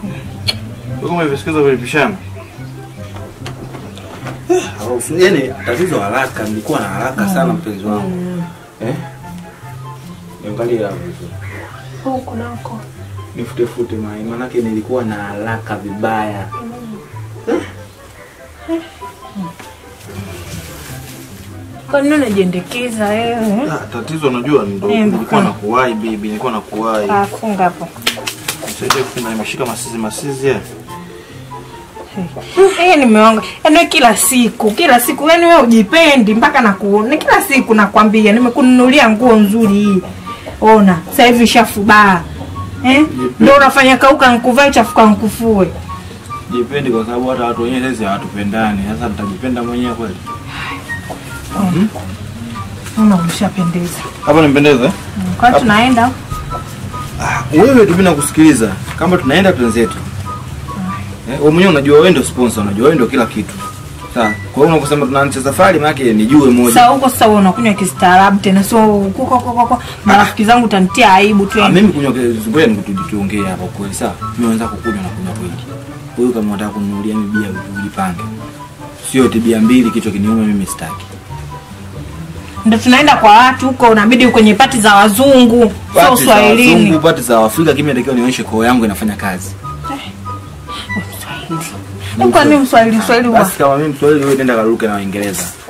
Wewe kama hivyo vilipishana. Hausu- Yaani tatizo haraka, nilikuwa na haraka sana mpenzi wangu. Eh? Niangalie hapo vizuri. Huku nako. Nifute fute mai, manake nilikuwa na haraka vibaya. Kwa nini unajiendekeza wewe? Ah, tatizo unajua ndo Eh, nilikuwa mbuka. nakuwahi bibi, nilikuwa nakuwahi. Ah, funga hapo. Nisaidie kufunga nimeshika masizi masizi ya. Eh, nimeonga. Yaani wewe kila siku, kila siku yaani wewe ujipendi mpaka nakuona. Kila siku nakwambia nimekununulia nguo nzuri hii. Ona, sasa hivi shafubaa. Eh? Ndio unafanya kauka nkuvae chafuka nkufue. Jipendi kwa sababu hata watu wenyewe sasa hawatupendani. Sasa nitajipenda mwenyewe kweli. Ona umeshapendeza. Hapa nimpendeze? eh? Kwa hiyo tunaenda. Ah, wewe tu mimi nakusikiliza. Kama tunaenda twenzetu. Eh, wewe mwenyewe unajua wewe ndio sponsor, unajua wewe ndio kila kitu. Sawa. Kwa hiyo unaposema tunaanza safari maana yake nijue moja. Sasa huko sasa wewe unakunywa kistaarabu tena sio huko kwa kwa kwa marafiki zangu utanitia aibu tu. Ah, mimi kunywa ngoja nikutuongee hapa kweli sawa. Mimi naanza kukunywa na kunywa kweli. Wewe kama unataka kununulia mimi bia ujipange. Sio eti bia mbili kichwa kiniuma mimi sitaki. Ndio tunaenda kwa watu huko unabidi kwenye pati za wazungu, sio Pati za Uswahilini. wazungu, pati za Afrika kimi natakiwa nionyeshe koo yangu inafanya kazi. Kwa nini Mswahili Mswahili huwa? Basi kama mimi Mswahili wewe nenda karuke na Waingereza.